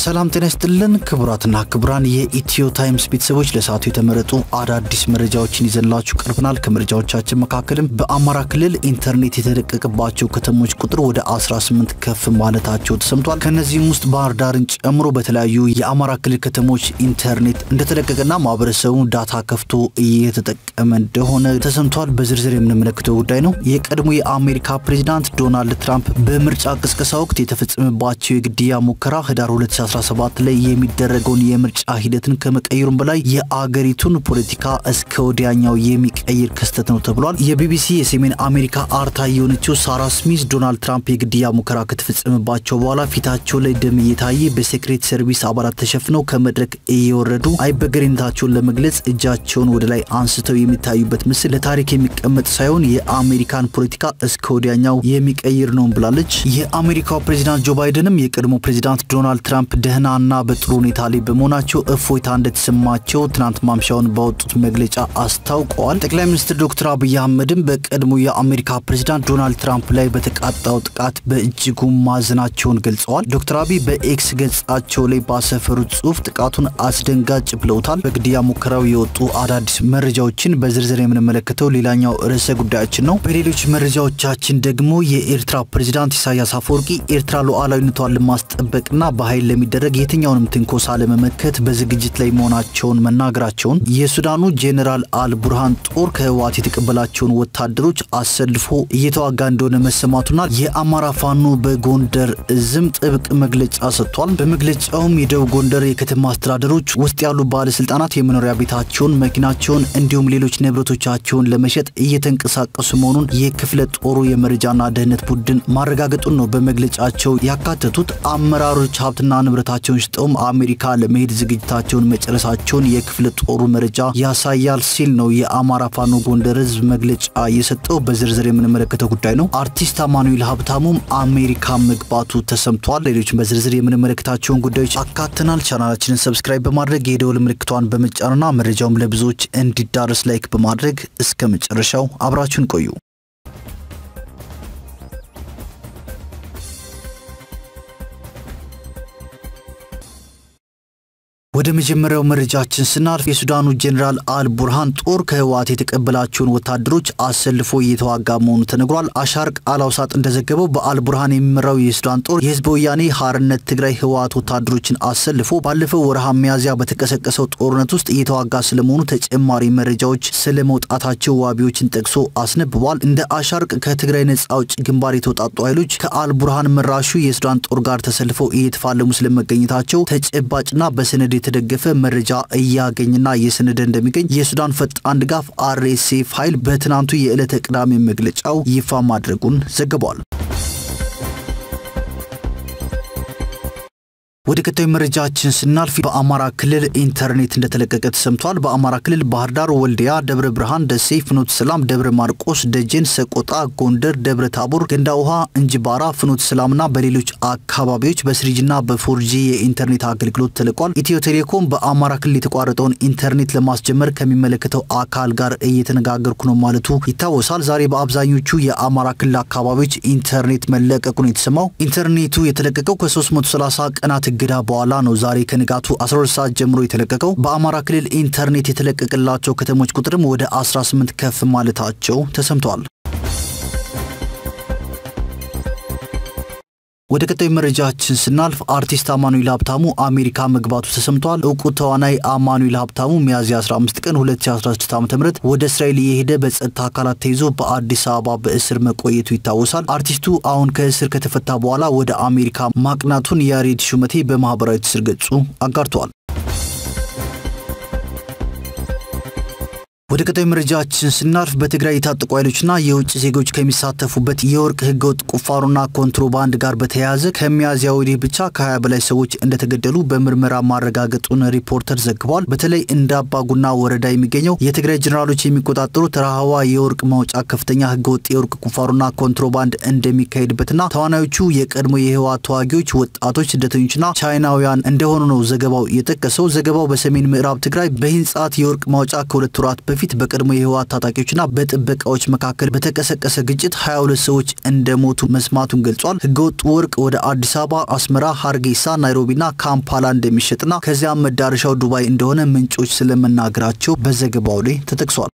ሰላም ጤና ይስጥልን ክቡራትና ክቡራን የኢትዮ ታይምስ ቤተሰቦች ለሰዓቱ የተመረጡ አዳዲስ መረጃዎችን ይዘንላችሁ ቀርበናል። ከመረጃዎቻችን መካከልም በአማራ ክልል ኢንተርኔት የተለቀቀባቸው ከተሞች ቁጥር ወደ 18 ከፍ ማለታቸው ተሰምቷል። ከእነዚህም ውስጥ ባህር ዳርን ጨምሮ በተለያዩ የአማራ ክልል ከተሞች ኢንተርኔት እንደተለቀቀና ማህበረሰቡ ዳታ ከፍቶ እየተጠቀመ እንደሆነ ተሰምቷል። በዝርዝር የምንመለከተው ጉዳይ ነው። የቀድሞ የአሜሪካ ፕሬዚዳንት ዶናልድ ትራምፕ በምርጫ ቅስቀሳ ወቅት የተፈጸመባቸው የግድያ ሙከራ ህዳር 2017 ላይ የሚደረገውን የምርጫ ሂደትን ከመቀየሩም በላይ የአገሪቱን ፖለቲካ እስከ ወዲያኛው የሚቀይር ክስተት ነው ተብሏል። የቢቢሲ የሰሜን አሜሪካ አርታ የሆነችው ሳራ ስሚዝ ዶናልድ ትራምፕ የግድያ ሙከራ ከተፈጸመባቸው በኋላ ፊታቸው ላይ ደም እየታየ በሴክሬት ሰርቪስ አባላት ተሸፍነው ከመድረክ እየወረዱ አይበገሬነታቸውን ለመግለጽ እጃቸውን ወደ ላይ አንስተው የሚታዩበት ምስል ለታሪክ የሚቀመጥ ሳይሆን የአሜሪካን ፖለቲካ እስከ ወዲያኛው የሚቀይር ነው ብላለች። የአሜሪካው ፕሬዚዳንት ጆ ባይደንም የቀድሞ ፕሬዚዳንት ዶናልድ ትራምፕ ደህናና በጥሩ ሁኔታ ላይ በመሆናቸው እፎይታ እንደተሰማቸው ትናንት ማምሻውን ባወጡት መግለጫ አስታውቀዋል። ጠቅላይ ሚኒስትር ዶክተር አብይ አህመድም በቀድሞ የአሜሪካ ፕሬዚዳንት ዶናልድ ትራምፕ ላይ በተቃጣው ጥቃት በእጅጉ ማዘናቸውን ገልጸዋል። ዶክተር አብይ በኤክስ ገጻቸው ላይ ባሰፈሩት ጽሁፍ ጥቃቱን አስደንጋጭ ብለውታል። በግድያ ሙከራው የወጡ አዳዲስ መረጃዎችን በዝርዝር የምንመለከተው ሌላኛው ርዕሰ ጉዳያችን ነው። በሌሎች መረጃዎቻችን ደግሞ የኤርትራ ፕሬዚዳንት ኢሳያስ አፈወርቂ ኤርትራ ሉዓላዊነቷን ለማስጠበቅና በኃይል ለሚደረግ የትኛውንም ትንኮሳ ለመመከት በዝግጅት ላይ መሆናቸውን መናገራቸውን፣ የሱዳኑ ጄኔራል አል ቡርሃን ጦር ከህወሓት የተቀበላቸውን ወታደሮች አሰልፎ እየተዋጋ እንደሆነ መሰማቱና የአማራ ፋኖ በጎንደር እዝም ጥብቅ መግለጫ ሰጥቷል። በመግለጫውም የደቡብ ጎንደር የከተማ አስተዳደሮች ውስጥ ያሉ ባለስልጣናት የመኖሪያ ቤታቸውን፣ መኪናቸውን እንዲሁም ሌሎች ንብረቶቻቸውን ለመሸጥ እየተንቀሳቀሱ መሆኑን የክፍለ ጦሩ የመረጃና ደህንነት ቡድን ማረጋገጡን ነው በመግለጫቸው ያካተቱት። አመራሮች ሀብትና ንብረታቸውን ሽጠውም አሜሪካ ለመሄድ ዝግጅታቸውን መጨረሳቸውን የክፍለ ጦሩ መረጃ ያሳያል ሲል ነው የአማራ ፋኖ ጎንደር ህዝብ መግለጫ የሰጠው። በዝርዝር የምንመለከተው ጉዳይ ነው። አርቲስት አማኑኤል ሀብታሙም አሜሪካ መግባቱ ተሰምቷል። ሌሎች በዝርዝር የምንመለከታቸውን ጉዳዮች አካተናል። ቻናላችንን ሰብስክራይብ በማድረግ የደወል ምልክቷን በመጫንና መረጃውም ለብዙዎች እንዲዳረስ ላይክ በማድረግ እስከ መጨረሻው አብራችሁን ቆዩ። ወደ መጀመሪያው መረጃችን ስናልፍ የሱዳኑ ጄኔራል አል ቡርሃን ጦር ከህወሓት የተቀበላቸውን ወታደሮች አሰልፎ እየተዋጋ መሆኑ ተነግሯል። አሻርቅ አላውሳጥ እንደዘገበው በአል ቡርሃን የሚመራው የሱዳን ጦር የህዝብ ወያኔ ሀርነት ትግራይ ህወሓት ወታደሮችን አሰልፎ ባለፈው ወርሃ ሚያዝያ በተቀሰቀሰው ጦርነት ውስጥ እየተዋጋ ስለመሆኑ ተጨማሪ መረጃዎች ስለመውጣታቸው ዋቢዎችን ጠቅሶ አስነብቧል። እንደ አሻርቅ ከትግራይ ነጻ አውጪ ግንባር የተውጣጡ ኃይሎች ከአል ቡርሃን መራሹ የሱዳን ጦር ጋር ተሰልፈው እየተፋለሙ ስለመገኘታቸው ተጨባጭና በሰነድ የተደገፈ መረጃ እያገኝና እየሰነደ እንደሚገኝ የሱዳን ፈጣን ድጋፍ አርኤስኤፍ ኃይል በትናንቱ የዕለተ ቅዳሜ መግለጫው ይፋ ማድረጉን ዘግቧል። ወደ ቀጣዩ መረጃችን ስናልፍ በአማራ ክልል ኢንተርኔት እንደተለቀቀ ተሰምቷል። በአማራ ክልል ባህር ዳር፣ ወልዲያ፣ ደብረ ብርሃን፣ ደሴ፣ ፍኖተ ሰላም፣ ደብረ ማርቆስ፣ ደጀን፣ ሰቆጣ፣ ጎንደር፣ ደብረ ታቦር፣ ገንዳ ውሃ፣ እንጅባራ፣ ፍኖተ ሰላምና በሌሎች አካባቢዎች በስሪጅና በፎርጂ የኢንተርኔት አገልግሎት ተለቋል። ኢትዮ ቴሌኮም በአማራ ክልል የተቋረጠውን ኢንተርኔት ለማስጀመር ከሚመለከተው አካል ጋር እየተነጋገርኩ ነው ማለቱ ይታወሳል። ዛሬ በአብዛኞቹ የአማራ ክልል አካባቢዎች ኢንተርኔት መለቀቁን የተሰማው ኢንተርኔቱ የተለቀቀው ከ330 ቀናት እገዳ በኋላ ነው። ዛሬ ከንጋቱ 12 ሰዓት ጀምሮ የተለቀቀው። በአማራ ክልል ኢንተርኔት የተለቀቀላቸው ከተሞች ቁጥርም ወደ 18 ከፍ ማለታቸው ተሰምተዋል። ወደ ቀጣዩ መረጃችን ስናልፍ አርቲስት አማኑኤል ሀብታሙ አሜሪካ መግባቱ ተሰምቷል። እውቁ ተዋናይ አማኑኤል ሀብታሙ ሚያዝያ 15 ቀን 2016 ዓ.ም ወደ እስራኤል የሄደ በጸጥታ አካላት ተይዞ በአዲስ አበባ በእስር መቆየቱ ይታወሳል። አርቲስቱ አሁን ከእስር ከተፈታ በኋላ ወደ አሜሪካ ማቅናቱን ያሬድ ሹመቴ በማህበራዊ ትስስር ገጹ አጋርተዋል። ወደ ቀጣዩ መረጃችን ስናልፍ በትግራይ የታጠቁ ኃይሎችና የውጭ ዜጎች ከሚሳተፉበት የወርቅ ህገወጥ ቁፋሮና ኮንትሮባንድ ጋር በተያያዘ ከሚያዝያ ወዲህ ብቻ ከ20 በላይ ሰዎች እንደተገደሉ በምርመራ ማረጋገጡን ሪፖርተር ዘግቧል። በተለይ እንደ አባጉና ወረዳ የሚገኘው የትግራይ ጀኔራሎች የሚቆጣጠሩት ረሃዋ የወርቅ ማውጫ ከፍተኛ ህገወጥ የወርቅ ቁፋሮና ኮንትሮባንድ እንደሚካሄድበትና ተዋናዮቹ የቀድሞ የህወሓት ተዋጊዎች፣ ወጣቶች፣ ስደተኞችና ቻይናውያን እንደሆኑ ነው ዘገባው የጠቀሰው። ዘገባው በሰሜን ምዕራብ ትግራይ በሂንጻት የወርቅ ማውጫ ከሁለት ወራት በፊት በፊት በቀድሞ የህወሓት ታጣቂዎችና በጥበቃዎች መካከል በተቀሰቀሰ ግጭት 22 ሰዎች እንደሞቱ መስማቱን ገልጿል። ህገወጥ ወርቅ ወደ አዲስ አበባ፣ አስመራ፣ ሀርጌሳ፣ ናይሮቢና ካምፓላ እንደሚሸጥና ከዚያም መዳረሻው ዱባይ እንደሆነ ምንጮች ስለመናገራቸው በዘገባው ላይ ተጠቅሷል።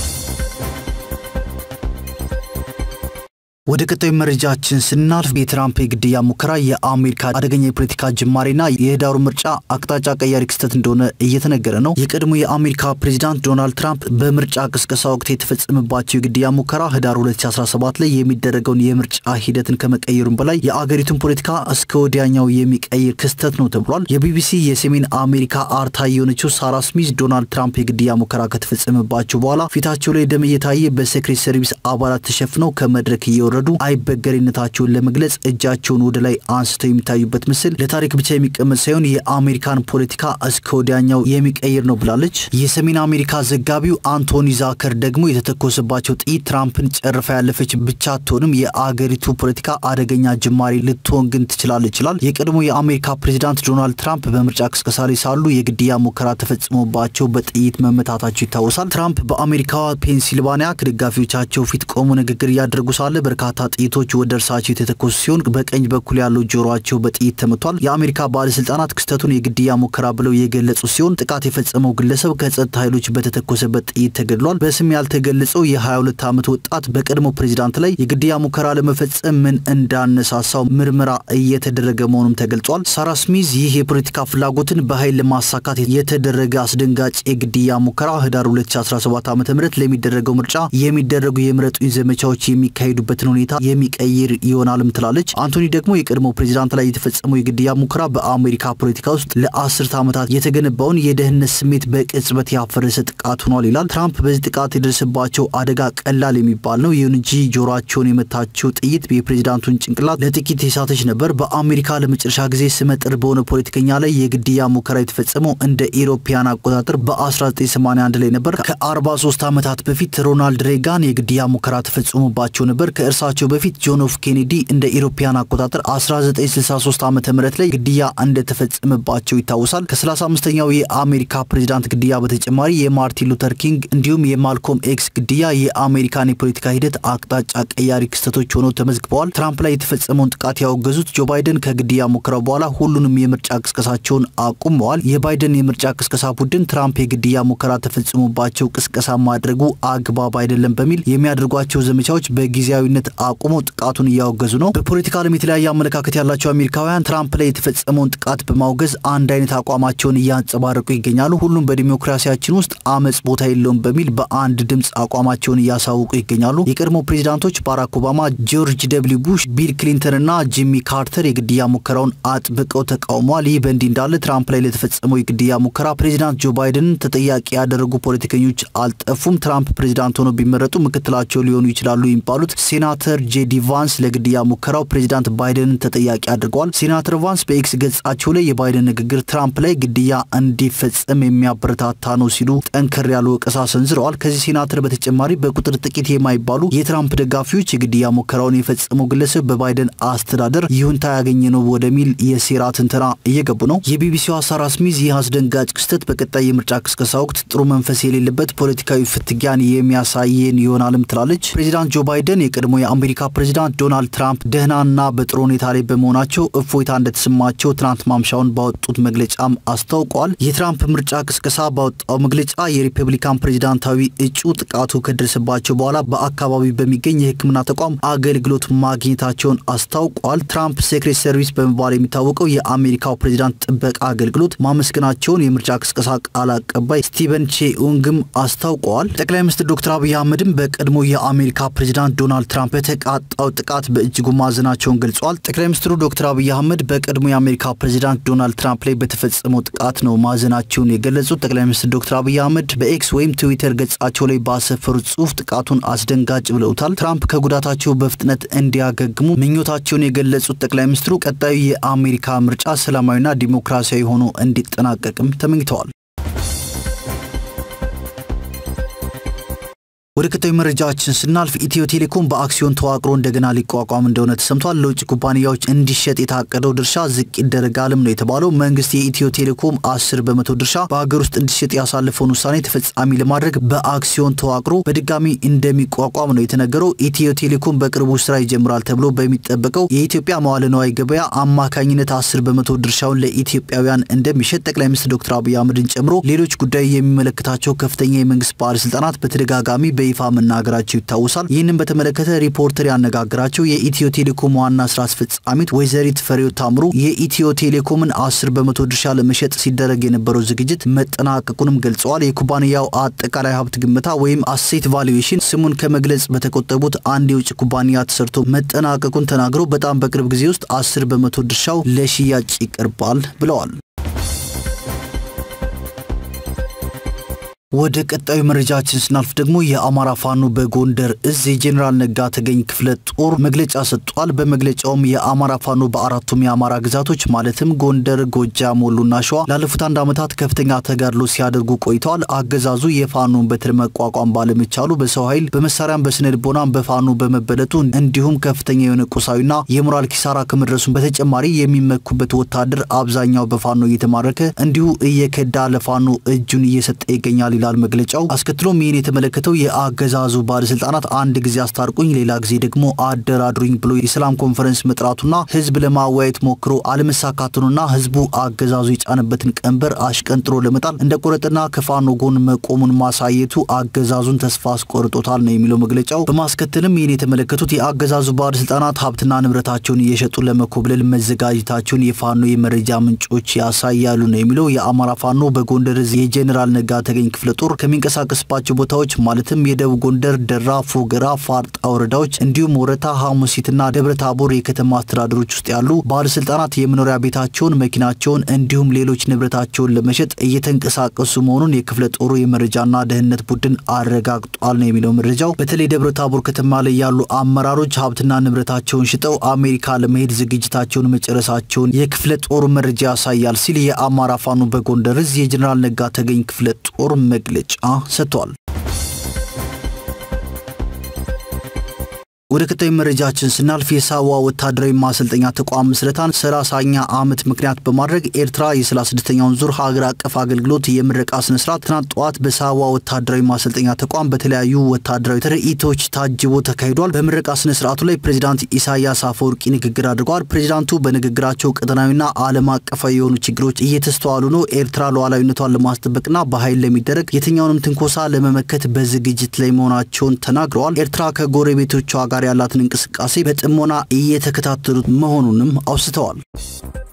ወደ ቀጣዩ መረጃችን ስናልፍ የትራምፕ የግድያ ሙከራ የአሜሪካ አደገኛ የፖለቲካ ጅማሬና የህዳሩ ምርጫ አቅጣጫ ቀያሪ ክስተት እንደሆነ እየተነገረ ነው። የቀድሞ የአሜሪካ ፕሬዚዳንት ዶናልድ ትራምፕ በምርጫ ቅስቀሳ ወቅት የተፈጸመባቸው የግድያ ሙከራ ህዳር 2017 ላይ የሚደረገውን የምርጫ ሂደትን ከመቀየሩም በላይ የአገሪቱን ፖለቲካ እስከ ወዲያኛው የሚቀይር ክስተት ነው ተብሏል። የቢቢሲ የሰሜን አሜሪካ አርታ የሆነችው ሳራ ስሚዝ ዶናልድ ትራምፕ የግድያ ሙከራ ከተፈጸመባቸው በኋላ ፊታቸው ላይ ደም እየታየ በሴክሬት ሰርቪስ አባላት ተሸፍነው ከመድረክ እየወ ረዱ አይበገሬነታቸውን ለመግለጽ እጃቸውን ወደ ላይ አንስተው የሚታዩበት ምስል ለታሪክ ብቻ የሚቀመጥ ሳይሆን የአሜሪካን ፖለቲካ እስከ ወዲያኛው የሚቀይር ነው ብላለች። የሰሜን አሜሪካ ዘጋቢው አንቶኒ ዛከር ደግሞ የተተኮሰባቸው ጥይት ትራምፕን ጨርፋ ያለፈች ብቻ አትሆንም፣ የአገሪቱ ፖለቲካ አደገኛ ጅማሬ ልትሆን ግን ትችላለች ይላል። የቀድሞ የአሜሪካ ፕሬዚዳንት ዶናልድ ትራምፕ በምርጫ ቅስቀሳ ላይ ሳሉ የግድያ ሙከራ ተፈጽሞባቸው በጥይት መመታታቸው ይታወሳል። ትራምፕ በአሜሪካዋ ፔንሲልቫኒያ ከደጋፊዎቻቸው ፊት ቆሞ ንግግር እያደረጉ ሳለ በርካታ ጥይቶች ወደ እርሳቸው የተተኮሱ ሲሆን በቀኝ በኩል ያለው ጆሮአቸው በጥይት ተመቷል። የአሜሪካ ባለስልጣናት ክስተቱን የግድያ ሙከራ ብለው የገለጹ ሲሆን ጥቃት የፈጸመው ግለሰብ ከጸጥታ ኃይሎች በተተኮሰበት ጥይት ተገድሏል። በስም ያልተገለጸው የ22 ዓመት ወጣት በቀድሞ ፕሬዚዳንት ላይ የግድያ ሙከራ ለመፈጸም ምን እንዳነሳሳው ምርመራ እየተደረገ መሆኑም ተገልጿል። ሳራ ስሚዝ ይህ የፖለቲካ ፍላጎትን በኃይል ለማሳካት የተደረገ አስደንጋጭ የግድያ ሙከራ ህዳር 2017 ዓ ም ለሚደረገው ምርጫ የሚደረጉ የምረጡኝ ዘመቻዎች የሚካሄዱበትን ሁኔታ የሚቀይር ይሆናልም ትላለች። አንቶኒ ደግሞ የቀድሞ ፕሬዚዳንት ላይ የተፈጸመው የግድያ ሙከራ በአሜሪካ ፖለቲካ ውስጥ ለአስርት ዓመታት የተገነባውን የደህንነት ስሜት በቅጽበት ያፈረሰ ጥቃት ሆኗል ይላል። ትራምፕ በዚህ ጥቃት የደረሰባቸው አደጋ ቀላል የሚባል ነው። ይሁን እንጂ ጆሮአቸውን የመታቸው ጥይት የፕሬዚዳንቱን ጭንቅላት ለጥቂት የሳተች ነበር። በአሜሪካ ለመጨረሻ ጊዜ ስመጥር በሆነ ፖለቲከኛ ላይ የግድያ ሙከራ የተፈጸመው እንደ ኢሮፓያን አቆጣጠር በ1981 ላይ ነበር። ከ43 ዓመታት በፊት ሮናልድ ሬጋን የግድያ ሙከራ ተፈጽሞባቸው ነበር። ከእርሳቸው በፊት ጆን ኤፍ ኬኔዲ እንደ ኢሮፓያን አቆጣጠር 1963 ዓ ም ላይ ግድያ እንደተፈጸመባቸው ይታወሳል። ከ35ኛው የአሜሪካ ፕሬዚዳንት ግድያ በተጨማሪ የማርቲን ሉተር ኪንግ እንዲሁም የማልኮም ኤክስ ግድያ የአሜሪካን የፖለቲካ ሂደት አቅጣጫ ቀያሪ ክስተቶች ሆነው ተመዝግበዋል። ትራምፕ ላይ የተፈጸመውን ጥቃት ያወገዙት ጆ ባይደን ከግድያ ሙከራው በኋላ ሁሉንም የምርጫ ቅስቀሳቸውን አቁመዋል። የባይደን የምርጫ ቅስቀሳ ቡድን ትራምፕ የግድያ ሙከራ ተፈጽሞባቸው ቅስቀሳ ማድረጉ አግባብ አይደለም በሚል የሚያደርጓቸው ዘመቻዎች በጊዜያዊነት አቁመው ጥቃቱን እያወገዙ ነው። በፖለቲካ ዓለም የተለያየ አመለካከት ያላቸው አሜሪካውያን ትራምፕ ላይ የተፈጸመውን ጥቃት በማውገዝ አንድ አይነት አቋማቸውን እያንጸባረቁ ይገኛሉ። ሁሉም በዲሞክራሲያችን ውስጥ አመፅ ቦታ የለውም በሚል በአንድ ድምፅ አቋማቸውን እያሳወቁ ይገኛሉ። የቀድሞ ፕሬዚዳንቶች ባራክ ኦባማ፣ ጆርጅ ደብሊው ቡሽ፣ ቢል ክሊንተን እና ጂሚ ካርተር የግድያ ሙከራውን አጥብቀው ተቃውመዋል። ይህ በእንዲህ እንዳለ ትራምፕ ላይ ለተፈጸመው የግድያ ሙከራ ፕሬዚዳንት ጆ ባይደንን ተጠያቂ ያደረጉ ፖለቲከኞች አልጠፉም። ትራምፕ ፕሬዚዳንት ሆነው ቢመረጡ ምክትላቸው ሊሆኑ ይችላሉ የሚባሉት ሴናተር ጄዲ ቫንስ ለግድያ ሙከራው ፕሬዚዳንት ባይደንን ተጠያቂ አድርገዋል። ሴናተር ቫንስ በኤክስ ገጻቸው ላይ የባይደን ንግግር ትራምፕ ላይ ግድያ እንዲፈጸም የሚያበረታታ ነው ሲሉ ጠንከር ያሉ ወቀሳ ሰንዝረዋል። ከዚህ ሴናተር በተጨማሪ በቁጥር ጥቂት የማይባሉ የትራምፕ ደጋፊዎች የግድያ ሙከራውን የፈጸመው ግለሰብ በባይደን አስተዳደር ይሁንታ ያገኘ ነው ወደሚል የሴራ ትንተና እየገቡ ነው። የቢቢሲዋ ሳራ ስሚዝ ይህ አስደንጋጭ ክስተት በቀጣይ የምርጫ ቅስቀሳ ወቅት ጥሩ መንፈስ የሌለበት ፖለቲካዊ ፍትጊያን የሚያሳየን ይሆናልም ትላለች። ፕሬዚዳንት ጆ ባይደን የቀድሞ የአሜሪካ ፕሬዚዳንት ዶናልድ ትራምፕ ደህናና በጥሩ ሁኔታ ላይ በመሆናቸው እፎይታ እንደተሰማቸው ትናንት ማምሻውን ባወጡት መግለጫም አስታውቀዋል። የትራምፕ ምርጫ ቅስቀሳ ባወጣው መግለጫ የሪፐብሊካን ፕሬዚዳንታዊ እጩ ጥቃቱ ከደረሰባቸው በኋላ በአካባቢው በሚገኝ የሕክምና ተቋም አገልግሎት ማግኘታቸውን አስታውቀዋል። ትራምፕ ሴክሬት ሰርቪስ በመባል የሚታወቀው የአሜሪካው ፕሬዚዳንት ጥበቃ አገልግሎት ማመስገናቸውን የምርጫ ቅስቀሳ ቃል አቀባይ ስቲቨን ቼኡንግም አስታውቀዋል። ጠቅላይ ሚኒስትር ዶክተር አብይ አህመድም በቀድሞ የአሜሪካ ፕሬዚዳንት ዶናልድ ትራምፕ በተቃጣው ጥቃት በእጅጉ ማዘናቸውን ገልጸዋል። ጠቅላይ ሚኒስትሩ ዶክተር አብይ አህመድ በቀድሞ የአሜሪካ ፕሬዚዳንት ዶናልድ ትራምፕ ላይ በተፈጸመው ጥቃት ነው ማዘናቸውን የገለጹት። ጠቅላይ ሚኒስትር ዶክተር አብይ አህመድ በኤክስ ወይም ትዊተር ገጻቸው ላይ ባሰፈሩት ጽሁፍ ጥቃቱን አስደንጋጭ ብለውታል። ትራምፕ ከጉዳታቸው በፍጥነት እንዲያገግሙ ምኞታቸውን የገለጹት ጠቅላይ ሚኒስትሩ ቀጣዩ የአሜሪካ ምርጫ ሰላማዊና ዲሞክራሲያዊ ሆኖ እንዲጠናቀቅም ተመኝተዋል። ወደ ቀጣዩ መረጃችን ስናልፍ ኢትዮ ቴሌኮም በአክሲዮን ተዋቅሮ እንደገና ሊቋቋም እንደሆነ ተሰምቷል። ለውጭ ኩባንያዎች እንዲሸጥ የታቀደው ድርሻ ዝቅ ይደረጋልም ነው የተባለው። መንግስት የኢትዮ ቴሌኮም አስር በመቶ ድርሻ በሀገር ውስጥ እንዲሸጥ ያሳለፈውን ውሳኔ ተፈጻሚ ለማድረግ በአክሲዮን ተዋቅሮ በድጋሚ እንደሚቋቋም ነው የተነገረው። ኢትዮ ቴሌኮም በቅርቡ ስራ ይጀምራል ተብሎ በሚጠበቀው የኢትዮጵያ መዋለ ንዋይ ገበያ አማካኝነት አስር በመቶ ድርሻውን ለኢትዮጵያውያን እንደሚሸጥ ጠቅላይ ሚኒስትር ዶክተር አብይ አህመድን ጨምሮ ሌሎች ጉዳይ የሚመለከታቸው ከፍተኛ የመንግስት ባለስልጣናት በተደጋጋሚ በይፋ መናገራቸው ይታወሳል። ይህንን በተመለከተ ሪፖርተር ያነጋግራቸው የኢትዮ ቴሌኮም ዋና ስራ አስፈጻሚት ወይዘሪት ፍሬው ታምሩ የኢትዮ ቴሌኮምን አስር በመቶ ድርሻ ለመሸጥ ሲደረግ የነበረው ዝግጅት መጠናቀቁንም ገልጸዋል። የኩባንያው አጠቃላይ ሀብት ግምታ ወይም አሴት ቫሉዌሽን ስሙን ከመግለጽ በተቆጠቡት አንድ የውጭ ኩባንያ ተሰርቶ መጠናቀቁን ተናግረው በጣም በቅርብ ጊዜ ውስጥ አስር በመቶ ድርሻው ለሽያጭ ይቀርባል ብለዋል። ወደ ቀጣዩ መረጃችን ስናልፍ ደግሞ የአማራ ፋኖ በጎንደር እዝ የጄኔራል ነጋ ተገኝ ክፍለ ጦር መግለጫ ሰጥቷል። በመግለጫውም የአማራ ፋኖ በአራቱም የአማራ ግዛቶች ማለትም ጎንደር፣ ጎጃም፣ ወሎና ሸዋ ላለፉት አንድ ዓመታት ከፍተኛ ተጋድሎ ሲያደርጉ ቆይተዋል። አገዛዙ የፋኖን በትር መቋቋም ባለመቻሉ በሰው ኃይል በመሳሪያም በስነ ልቦናም በፋኖ በመበለጡ እንዲሁም ከፍተኛ የሆነ ቁሳዊና የሞራል ኪሳራ ከመድረሱም በተጨማሪ የሚመኩበት ወታደር አብዛኛው በፋኖ እየተማረከ እንዲሁ እየከዳ ለፋኖ እጁን እየሰጠ ይገኛል ይላል መግለጫው። አስከትሎም ይህን የተመለከተው የአገዛዙ ባለስልጣናት አንድ ጊዜ አስታርቁኝ፣ ሌላ ጊዜ ደግሞ አደራድሩኝ ብሎ የሰላም ኮንፈረንስ መጥራቱና ህዝብ ለማወያየት ሞክሮ አለመሳካቱንና ህዝቡ አገዛዙ የጫነበትን ቀንበር አሽቀንጥሮ ለመጣል እንደ ቆረጥና ከፋኖ ጎን መቆሙን ማሳየቱ አገዛዙን ተስፋ አስቆርጦታል ነው የሚለው መግለጫው። በማስከተልም ይህን የተመለከቱት የአገዛዙ ባለስልጣናት ሀብትና ንብረታቸውን እየሸጡ ለመኮብለል መዘጋጀታቸውን የፋኖ የመረጃ ምንጮች ያሳያሉ ነው የሚለው የአማራ ፋኖ በጎንደር እዝ የጄኔራል ነጋ ተገኝ ክፍለ ጦር ከሚንቀሳቀስባቸው ቦታዎች ማለትም የደቡብ ጎንደር ደራ፣ ፎገራ፣ ፋርጣ ወረዳዎች እንዲሁም ወረታ፣ ሐሙሲትና ደብረ ታቦር የከተማ አስተዳደሮች ውስጥ ያሉ ባለስልጣናት የመኖሪያ ቤታቸውን፣ መኪናቸውን እንዲሁም ሌሎች ንብረታቸውን ለመሸጥ እየተንቀሳቀሱ መሆኑን የክፍለ ጦሩ የመረጃና ደህንነት ቡድን አረጋግጧል ነው የሚለው መረጃው። በተለይ ደብረ ታቦር ከተማ ላይ ያሉ አመራሮች ሀብትና ንብረታቸውን ሽጠው አሜሪካ ለመሄድ ዝግጅታቸውን መጨረሳቸውን የክፍለ ጦሩ መረጃ ያሳያል ሲል የአማራ ፋኖ በጎንደር እዝ የጀኔራል ነጋ ተገኝ ክፍለ ጦር መግለጫ ሰጥቷል። ወደ ቀጣዩ መረጃችን ስናልፍ የሳዋ ወታደራዊ ማሰልጠኛ ተቋም ምስረታን ሰላሳኛ ዓመት ምክንያት በማድረግ ኤርትራ የ36ኛውን ዙር ሀገር አቀፍ አገልግሎት የምረቃ ስነስርዓት ትናንት ጠዋት በሳዋ ወታደራዊ ማሰልጠኛ ተቋም በተለያዩ ወታደራዊ ትርኢቶች ታጅቦ ተካሂዷል። በምረቃ ስነስርዓቱ ላይ ፕሬዚዳንት ኢሳያስ አፈወርቂ ንግግር አድርገዋል። ፕሬዚዳንቱ በንግግራቸው ቀጠናዊና ዓለም አቀፋዊ የሆኑ ችግሮች እየተስተዋሉ ነው፣ ኤርትራ ሉዓላዊነቷን ለማስጠበቅና በኃይል ለሚደረግ የትኛውንም ትንኮሳ ለመመከት በዝግጅት ላይ መሆናቸውን ተናግረዋል። ኤርትራ ከጎረቤቶቿ ጋር ያላትን እንቅስቃሴ በጥሞና እየተከታተሉት መሆኑንም አውስተዋል።